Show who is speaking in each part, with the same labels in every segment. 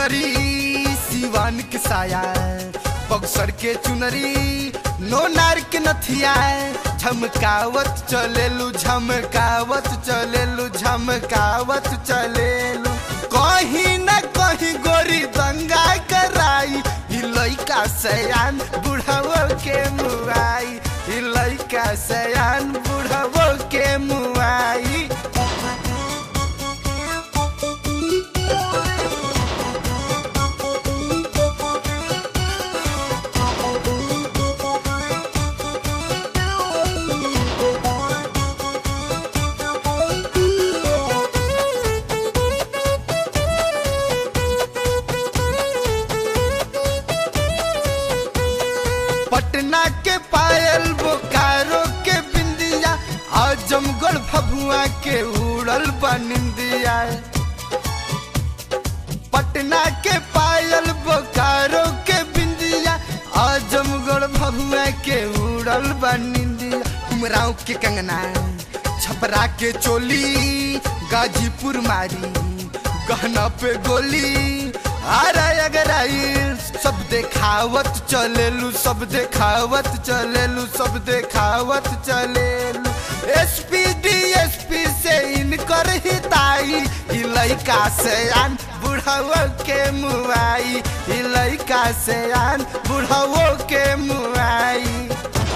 Speaker 1: मुनरी सिवान के साया बक्सर के चुनरी नो नार के नथिया झमकावत चलेलू झमकावत चलेलू झमकावत चलेलू कहीं न कहीं गोरी दंगा कराई ई लइका सयान बुढ़ावो के मुआई ई लइका सयान बुढ़ावो के मुआई पटना के पायल बोकारो के बिंदिया आजमगढ़ भभुआ के उड़ल बनिंदिया पटना के पायल बोकारो के बिंदिया आजमगढ़ भभुआ के उड़ल बनिंदिया उमराव के कंगना छपरा के चोली गाजीपुर मारी गहना पे गोली आरा अगर आई सब देखावत चलेलू सब देखावत चलेलू सब देखावत चलेलू एसपी डीएसपी से इनकर हिताई ई लइका से आन बुढ़ावो के मुआई ई लइका से आन बुढ़ावो के मुआई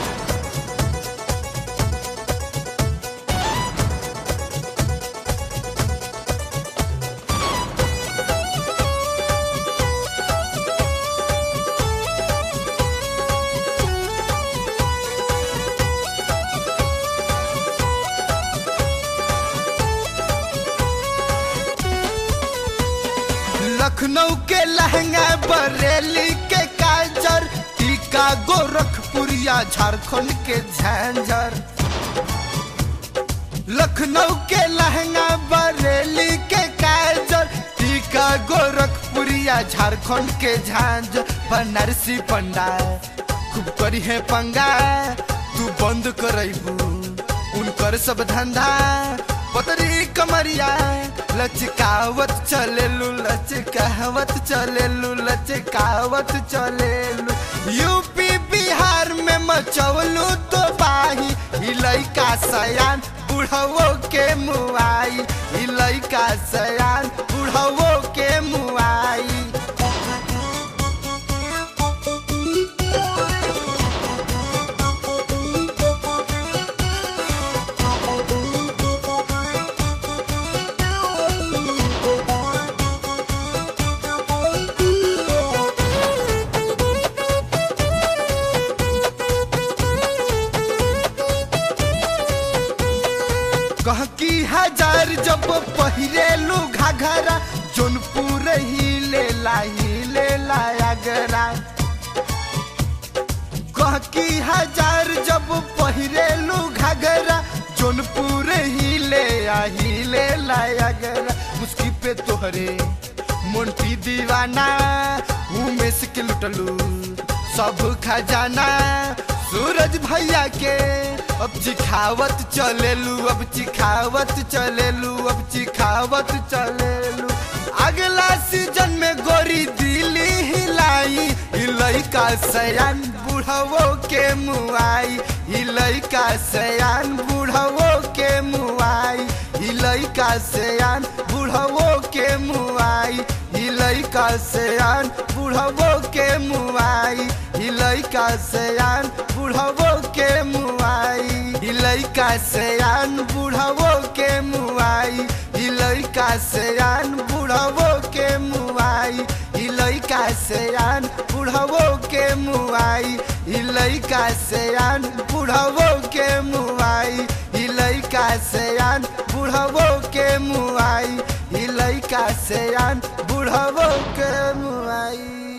Speaker 1: लखनऊ के लहंगा बरेली के काजर टीका गोरखपुरिया झारखंड के झंझर लखनऊ के लहंगा बरेली के काजर टीका गोरखपुरिया झारखंड के झांझर बनारसी पंडा खूब करी है पंगा तू बंद करबू उनकर सब धंधा पतरी कमरिया लचकावत चलेलू लचकावत चलेलू लचकावत चलेलू यूपी बिहार में मचवलू तो बाही ई लइका सयान बुढ़वो के मुआई ई लइका सयान बुढ़वो के मुआई कह की हजार जब पहिरेलू घाघरा जोनपुर ही ले लाई ले लायागरा कह की हजार जब पहिरेलू घाघरा जोनपुर ही ले आही ले लायागरा मुस्की पे तोहरे मोंटी दीवाना उमेश के लुटलू सब खजाना सूरज भैया के अब चिखावत चलेलू अब चिखावत चलेलू अब चिखावत चलेलू अगला सीजन में गोरी दिल्ली हिलाई ई लइका सयान बुढ़वो के मुआई ई लइका सयान बुढ़वो के मुआई ई लइका सयान बुढ़वो के मुआई ई लइका सयान बुढ़वो के मुआई ई लइका सयान बुढ़वो के मुआई ई लइका सयान बुढ़वो के मुआई ई लइका सयान बुढ़वो के मुआई ई लइका सयान बुढ़वो के मुआई ई लइका सयान बुढ़वो के मुआई ई लइका सयान बुढ़वो के मुआई ई लइका सयान बुढ़वो के मुआई